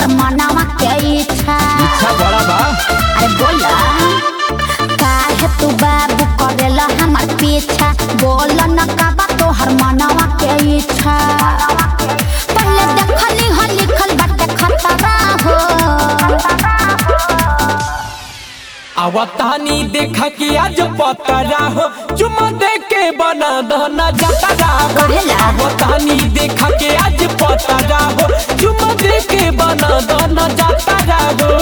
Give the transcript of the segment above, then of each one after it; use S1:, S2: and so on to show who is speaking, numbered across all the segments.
S1: मनावा के इच्छा
S2: इच्छा बड़ा बा
S1: अरे बोला काहे तू बाबू करेला हमार पीछा बोल न काबा तोहर मनावा के इच्छा पहले देखली हो लिखल बाटे खतरा हो
S2: आवतानी देखा कि आज पतरा हो चुमा दे के बना दहना जतरा हो
S1: कहेला?
S2: आवतानी देखा कि आज पतरा हो चुमा दे के बना दहना जतरा हो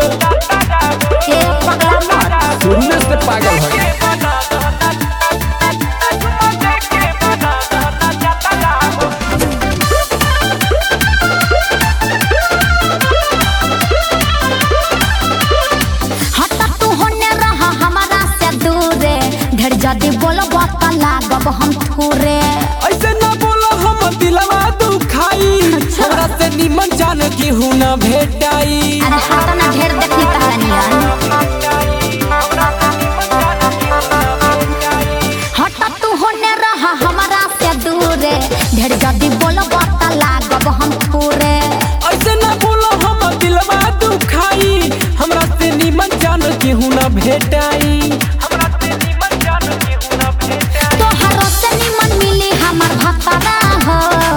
S1: ए पगला मत
S2: सुनने से पागल हो गया
S1: हटा तू होने रहा हमारा से दूरे ढेर जदी बोलब त लागब हम ठूरे
S2: ऐसे ना बोलो हम दिलवा दुखाई
S1: अच्छा।
S2: हमरा से निमन जान की हूं ना भेटाई
S1: अरे हटा ना ढेर देखनी तहनियन हटा तू होने रहा हमारा से दूरे ढेर जदी बोलब त लागब हम ठूरे
S2: ऐसे ना बोलो हम दिलवा दुखाई हमरा से निमन जान की हूं ना भेटाई हमरा से निमन जान की हूं ना भेटाई
S1: तोहरो से निमन मिली हमर भतरा हो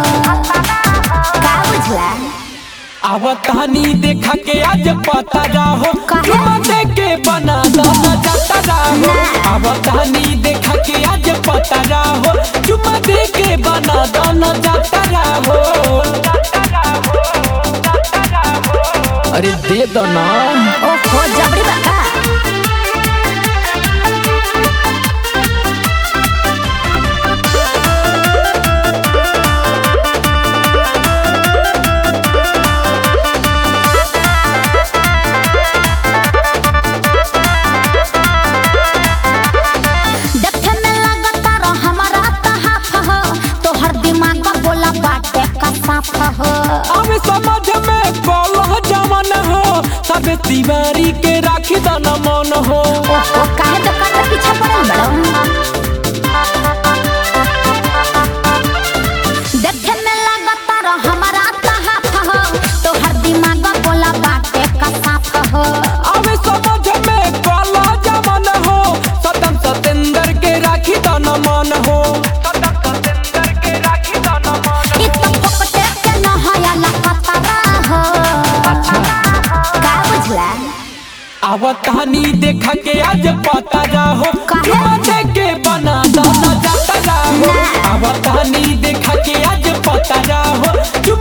S1: का बुझला
S2: आवतानी देखा के आज पता रहो
S1: काहे?
S2: चुमा दे के बना दहना जाता रहो
S1: ना।
S2: आवतानी देखा के आज पता रहो चुमा दे के बना दहना जाता रहो अरे दे दो ना
S1: ओहो जबरी बाका देखे में लगता रो हमारा तहाफ हो तोहर दिमाग में बोला बाटे का साफ हो
S2: अब समझ में कलह जमन हो सब तिवारी के राखी दाना मन हो
S1: ओहो काहे दुकान के पीछे पड़ल बड़ो देखे में लगता रो हमारा तहाफ हो तोहर दिमाग में बोला बाटे का साफ हो
S2: अब समझ में कलह जमन हो सतम सतेंद्र के राखी दाना मन हो सतम सतेंद्र के राखी दाना मन
S1: इ तो पकटे के न हया लपतरा हो का बुझला
S2: अब कहानी देखा के आज पता रहो
S1: काहे?
S2: चुमा दे के बना दाना जाता रहो
S1: ना।
S2: अब कहानी देखा के आज पता रहो